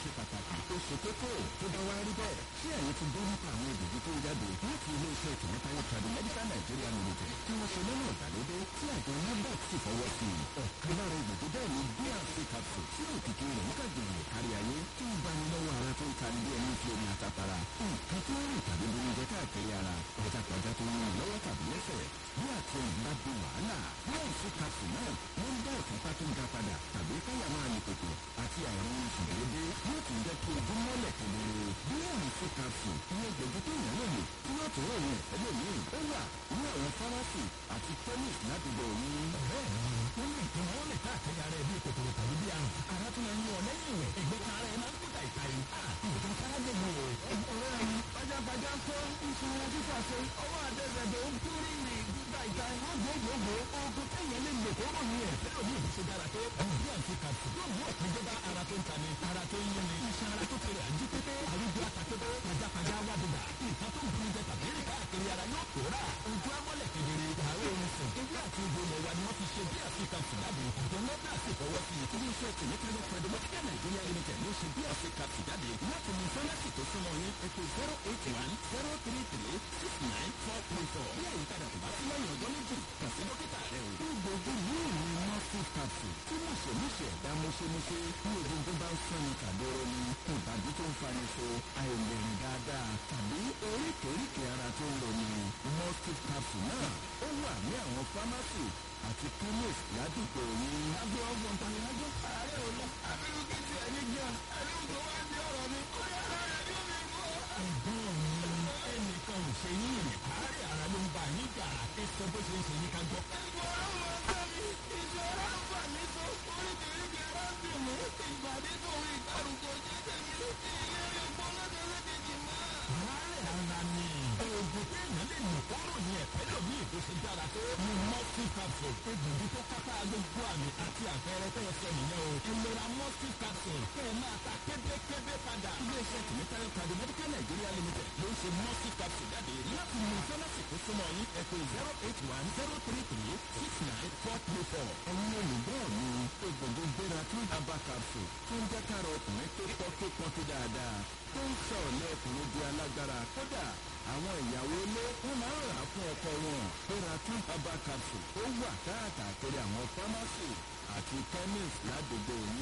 ṣe pàtàkì ó ṣe kókó tó bá wá rí bẹ́ẹ̀ ṣé ẹ̀yin ti gbọ́ nípa àwọn ìdòdó tó ń jáde láti ilé-iṣẹ́ tìmọ́tayọ tradu medical nigeria limited tí wọ́n ṣe lọ́nà ìgbàlódé tí àjọ nafdac sì fọwọ́ sí i ọ̀kan lára ìdòdó bẹ́ẹ̀ ni brc capsule tí òkìkí rẹ̀ ń kàgbìyànjú kárí ayé tí ń bani lọ́wọ́ ara tó ń tani bí ẹni fi omi àtàpàrà nǹkan tó ń rìn tàbí bomi jẹ káàkiri ara pajápajá tó ń rìn lọ́wọ́ tàbí lẹ́sẹ̀ bí àti ìgbà di wàhálà brc capsule náà wọ́n ń dá ìfúnpá tó ń ga padà tàbí káyà máa lè kòkò àti àìrùn oṣù déédéé yóò tún jẹ́ kí ojú mọ́lẹ̀ kedere brc capsule ní ẹgbẹ̀jú tó yàn lóye tí yóò tún ròyìn ẹ̀fẹ́ lónìí ó wà ní àwọn fámásì àti chemist ládùúgbò yín. ọ̀rẹ́ mi ó ní ìtumọ̀ ó lè káàkiri ara ẹ̀ bí kòkòrò tàbí bí àrùn ara tó máa ń yọ ọ lẹ́yìn ìwẹ̀ ẹ̀gbẹ́ kan ara ẹ̀ máa ń kú tàìtà yìí nǹkan sára dé mi o. ọ̀rẹ́ mi pajápajá ń kọ́ ìṣòro títà ṣe ọwọ́ àtẹ̀sẹ̀dẹ̀ ó kú rí ní tàìtà wọ́n gbogbogbò oògùn téèyàn lè lò kóró ní ẹ̀ fẹ́ràn ní ìbùsùn dára tó bí àǹtí kàtó yóò mú ọ̀pẹ̀jẹ̀ bá ara tó ń ta ni ara tó ń yẹn ni iṣan ara tó kéré àjí pépé àrùjọ àtàkébé pajápajá wà dùdà nǹkan tó ń buru jẹ tàbí rí káàkiri ara yóò kóra ojú amọ́lẹ̀ kedere àwọn ohun sùn ewé àti ìbò ilẹ̀ wa ni wọ́n fi ṣe bí àti kàtó jáde àjọ nọ́ọ̀dà sì fọwọ́ sí ilé-iṣẹ́ tìmọ́tayọ tradu medical nigeria limited ló ṣe brc capsule jáde láti mú fámásì tó súnmọ́ yín ètò zero eight one zero three three six nine four three four bí àyípadà kò bá sí lẹ́yìn ọjọ́ méjì kàn sí dókítà rẹ o. gbogbo ní ìrìn mọ́tò capsule tí mùsèmùsè ẹ̀dá mọ́ṣẹ́mọṣẹ́ ní egungun bá ń fani kàdóró ni ìbàdí tó ń fani so àìlèrìn dáadáa tàbí oríkèéríkèé ara tó ń lò ní mọ́tò capsule náà ó wà ní àwọn fámásì àti chemist ládùúgbò yín. àgbẹ̀ ọgbọ̀n tàyájọ́ ààrẹ ò lọ àbílú kí tiẹ̀ ní gan ẹni tó wá ní ọ̀rọ̀ mi ó yà lára yóò mi mọ́. ẹ̀gbọ́n mi ẹnìkan ò ṣe yín rìn káàrí ara ló ń bá yín jà ẹ sọ bó ṣe ń ṣe yín ká gbọ́. ìgbọ̀rọ̀ máa ń bá mi ìṣòro ń bà mí tó oríkèéríkèé ara ń dùn mí ìbàdí tó ń ìgbàrúgbó jẹ́ tèmi ìlérí ògbóná tẹ́lẹ̀kejì máa. àárẹ̀ ara ni oògùn téèyàn lè lò kóró ní ẹ̀fẹ́ lòmí ìbò ṣe dára tó ní mọ́tì capsule egbògi tó kápá gbogbo àmì àti àpẹẹrẹ tẹ́ ẹ sọ nìyẹn o ìlera mọ́tì capsule kẹ́ ẹ máa ta kébékébé padà. iléeṣẹ́ tìmítayọ tradu medical nigeria limited ló ń ṣe mọ́tì capsule jáde láti mú fámásì tó súnmọ́ yín ẹ̀pẹ́ zero eight one zero three three six nine four three four. ẹ̀yin olùgbọ́ mi egbògi gbéra tún aba capsule tó ń jẹ́ káàrọ̀ ọkùnrin tó pọ́ tó pọ́n tó dáadáa tó ń sọ ọ̀lẹ́ ọkùnrin di alágbára kódà àwọn ìyàwó ilé wọn máa ń rà á fún ọkọ wọn gbéra tún aba capsule ó wà káàkiri àwọn fámásì àti chemist ládùúgbò yín.